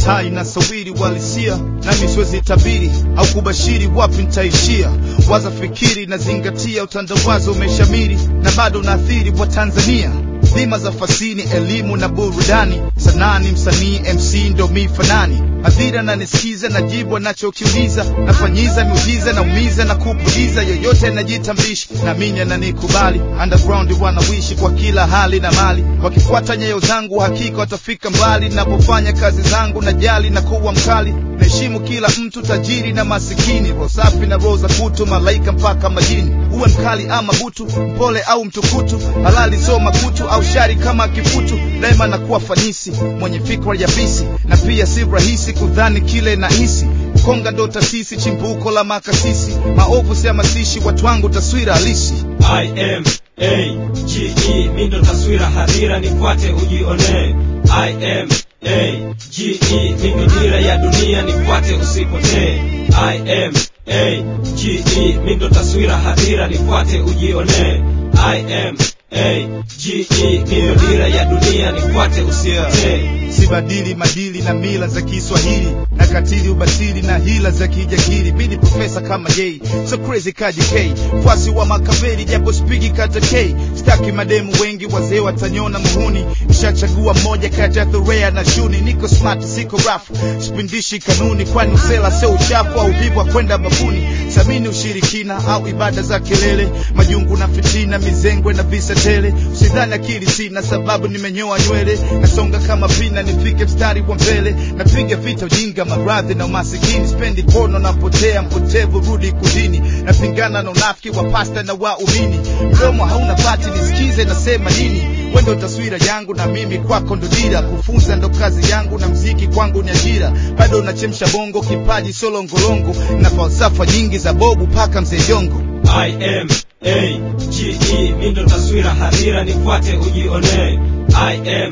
mitaa inasawiri walisia nami siwezi tabiri au kubashiri wapi nitaishia waza fikiri na zingatia utandawazi umeshamiri na bado unaathiri wa tanzania dhima za fasini elimu na burudani sanaa ni msanii mc ndo mi fanani hadhira na nisikiza na jibu anachokiuliza nafanyiza miujiza na umiza na kupuliza yoyote najitambishi naamini ananikubali underground wanawishi kwa kila hali na mali wakifuata nyayo zangu hakika watafika mbali napofanya kazi zangu na jali na kuwa mkali naheshimu kila mtu tajiri na masikini roho safi na roho za kutu malaika mpaka majini uwe mkali ama butu mpole au mtukutu halali sio makutu au shari kama kifutu daima na kuwa fanisi mwenye fikra ya bisi na pia si rahisi kudhani kile na hisi konga ndo tasisi chimbuko la makasisi maovu siamasishi watu wangu taswira halisi I am A G E mindo taswira hadhira nifuate ujione I am A G E mindo dira ya dunia nifuate usipotee I am A G E mindo taswira hadhira nifuate ujione I am A G E mindo dira ya dunia nifuate usipotee sibadili madili na mila za Kiswahili na katili ubatili na hila za kijagiri bidi profesa kama yei so crazy kaji K fuasi wa makaveri japo spigi kata K staki mademu wengi wazee watanyona muhuni nishachagua mmoja kati ya Thorea na Shuni niko smart siko rafu sipindishi kanuni kwani usela sio uchafu au vivu wa kwenda babuni samini ushirikina au ibada za kelele majungu na fitina mizengwe na visa tele usidhani akili sina sababu nimenyoa nywele nasonga kama vina nifike mstari wa mbele napiga vita ujinga maradhi na umasikini spendi kono napotea mpotevu rudi kudini napingana na unafiki wa pasta na waumini mdomo hauna bati nisikize nasema nini wendo taswira yangu na mimi kwako ndo dira kufunza ndo kazi yangu na mziki kwangu ni ajira bado nachemsha bongo kipaji solongolongo na falsafa nyingi za bobu paka mzee jongo I am A G E mindo taswira hadhira nifuate ujione I am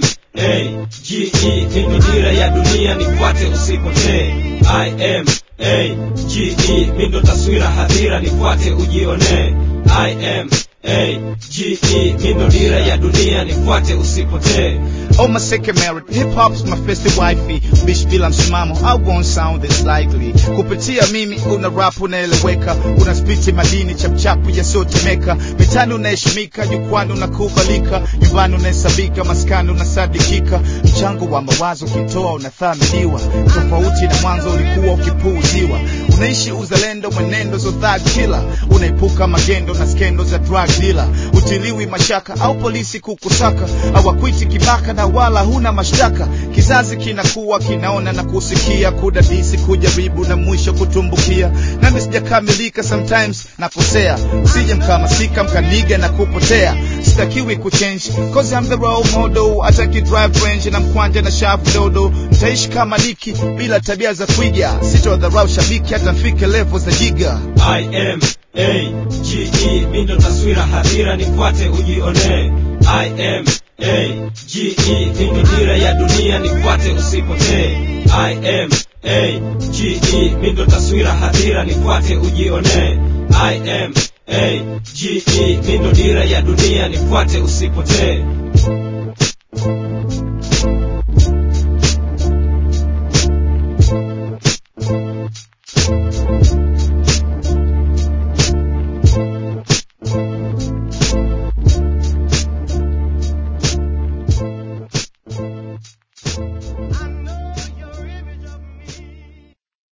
A G E mindo dira ya dunia nifuate usipotee I am A G E mindo taswira hadhira nifuate ujione I am A G E mindo dira ya dunia nifuate usipotee Oh my second married hip hop's my first wifey bish bila msimamo I won't sound this likely kupitia mimi una rap unaeleweka una spiti madini chapchapu yasiyotemeka mitani unaheshimika jukwani unakubalika nyumbani unahesabika maskani unasadikika mchango wa mawazo ukitoa unathaminiwa tofauti na mwanzo ulikuwa ukipuuziwa unaishi uzalendo mwenendo zo thug killer unaepuka magendo na skendo za drug dealer utiliwi mashaka au polisi kukusaka hawakwiti kibaka na wala huna mashtaka kizazi kinakuwa kinaona na kusikia kudadisi kujaribu na mwisho kutumbukia nami sijakamilika sometimes nakosea sije mkamasika mkaniga na kupotea sitakiwi kuchange cause I'm the role model hata kidrive range na mkwanja na shavu dodo nitaishi kama niki bila tabia za kuiga sitodharau shabiki hata mfike level za jiga I am A G E mindo taswira hadhira nifuate ujione I am A G E mindo dira ya dunia nifuate usipotee I am A G E mindo taswira hadhira nifuate ujione I am A G E mindo dira ya dunia nifuate usipotee